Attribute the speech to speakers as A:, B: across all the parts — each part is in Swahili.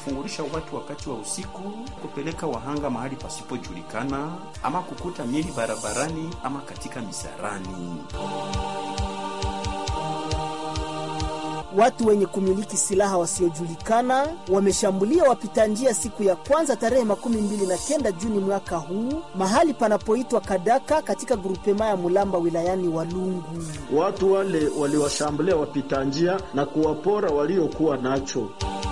A: kufungulisha watu wakati wa usiku, kupeleka wahanga mahali pasipojulikana, ama kukuta miili barabarani ama katika misarani.
B: Watu wenye kumiliki silaha wasiojulikana wameshambulia wapita njia siku ya kwanza tarehe makumi mbili na kenda Juni mwaka huu mahali panapoitwa Kadaka katika grupema ya Mulamba wilayani Walungu.
C: Watu wale waliwashambulia wapita njia na kuwapora waliokuwa nacho.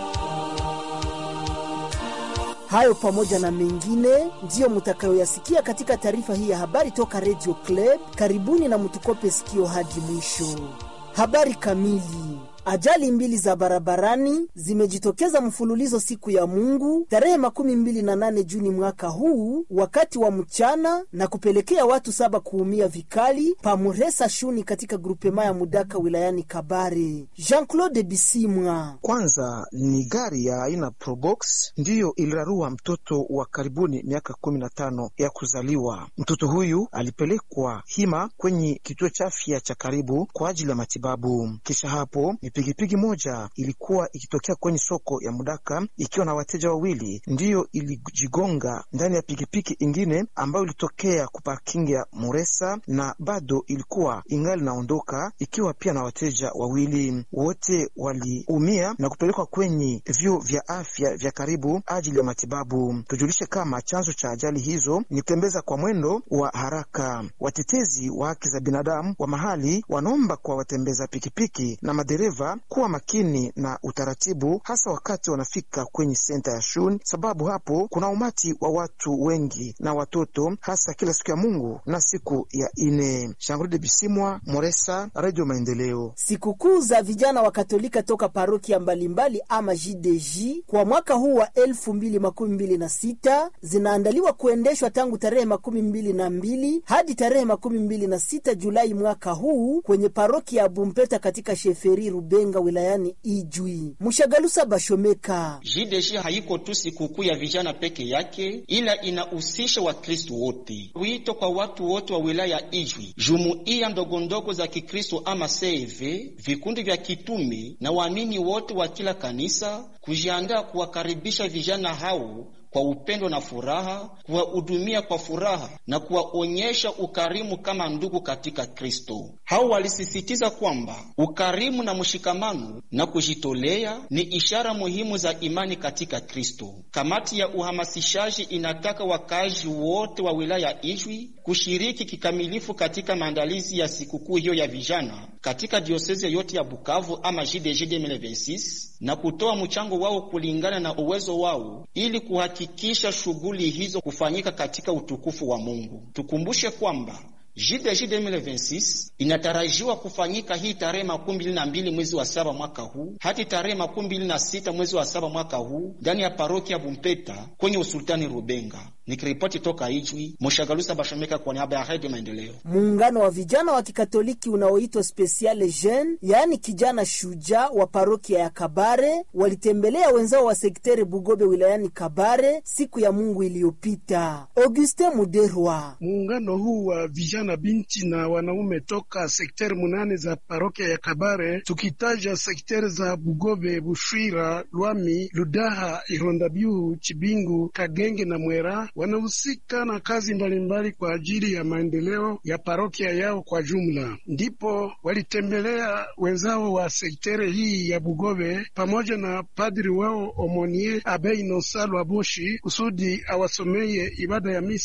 B: Hayo pamoja na mengine ndiyo mutakayoyasikia katika taarifa hii ya habari toka Radio Club. Karibuni na mtukope sikio hadi mwisho. Habari kamili. Ajali mbili za barabarani zimejitokeza mfululizo siku ya Mungu tarehe makumi mbili na nane Juni mwaka huu wakati wa mchana na kupelekea watu saba kuumia vikali pamuresa shuni katika grupema ya Mudaka wilayani Kabare. Jean-Claude Bisimwa.
D: Kwanza ni gari ya aina Probox ndiyo ilirarua mtoto wa karibuni miaka kumi na tano ya kuzaliwa. Mtoto huyu alipelekwa hima kwenye kituo cha afya cha karibu kwa ajili ya matibabu. Kisha hapo pikipiki moja ilikuwa ikitokea kwenye soko ya Mudaka ikiwa na wateja wawili, ndiyo ilijigonga ndani ya pikipiki ingine ambayo ilitokea kuparkingi ya Muresa na bado ilikuwa ingali naondoka ikiwa pia na wateja wawili. Wote waliumia na kupelekwa kwenye vyuo vya afya vya karibu ajili ya matibabu. Tujulishe kama chanzo cha ajali hizo ni kutembeza kwa mwendo wa haraka. Watetezi wa haki za binadamu wa mahali wanaomba kwa watembeza pikipiki na madereva kuwa makini na utaratibu, hasa wakati wanafika kwenye senta ya shun, sababu hapo kuna umati wa watu wengi na watoto, hasa kila siku ya Mungu na siku ya ine. Shangrude Bisimwa, Moresa, Radio Maendeleo.
B: Sikukuu za vijana wa Katolika toka parokia mbalimbali ama JDJ kwa mwaka huu wa elfu mbili makumi mbili na sita zinaandaliwa kuendeshwa tangu tarehe makumi mbili na mbili hadi tarehe makumi mbili na sita Julai mwaka huu kwenye parokia ya Bumpeta katika sheferi Rubenga wilayani Ijwi. Mshagalusa Bashomeka.
E: JDG haiko tu sikukuu ya vijana peke yake, ila inahusisha Wakristo wote. Wito kwa watu wote wa wilaya Ijwi, jumuiya ndogondogo za Kikristo ama CEV, vikundi vya kitume na waamini wote wa kila kanisa kujiandaa kuwakaribisha vijana hao kwa upendo na furaha, kuwahudumia kwa furaha na kuwaonyesha ukarimu kama ndugu katika Kristo. Hao walisisitiza kwamba ukarimu na mshikamano na kujitolea ni ishara muhimu za imani katika Kristo. Kamati ya uhamasishaji inataka wakazi wote wa wilaya Ijwi kushiriki kikamilifu katika maandalizi ya sikukuu hiyo ya vijana katika diosezi yote ya Bukavu ama JDG 2026 na kutoa mchango wao kulingana na uwezo wao ili kuhakikisha shughuli hizo kufanyika katika utukufu wa Mungu. Tukumbushe kwamba JDG 2026 inatarajiwa kufanyika hii tarehe makumi mbili na mbili mwezi wa saba mwaka huu hadi tarehe makumi mbili na sita mwezi wa saba mwaka huu ndani ya parokia Bumpeta kwenye usultani Rubenga. Nikiripoti toka Ijwi, Moshagalusa Bashomeka kwa niaba ya Radio Maendeleo.
B: Muungano wa vijana wa Kikatoliki unaoitwa Speciale Jeune, yaani kijana shujaa wa parokia ya Kabare walitembelea wenzao wa sekteri Bugobe wilayani Kabare siku ya Mungu iliyopita. Auguste Muderwa.
F: Muungano huu wa vijana binti na wanaume toka sekteri munane za parokia ya Kabare, tukitaja sekteri za Bugobe, Bushwira, Lwami, Ludaha, Irondabiu, Chibingu, Kagenge na Mwera wanahusika na kazi mbalimbali mbali kwa ajili ya maendeleo ya parokia yao kwa jumla. Ndipo walitembelea wenzao wa sektere hii ya Bugobe pamoja na padri wao Omonie Abe Inosa Lwaboshi kusudi awasomeye ibada ya misa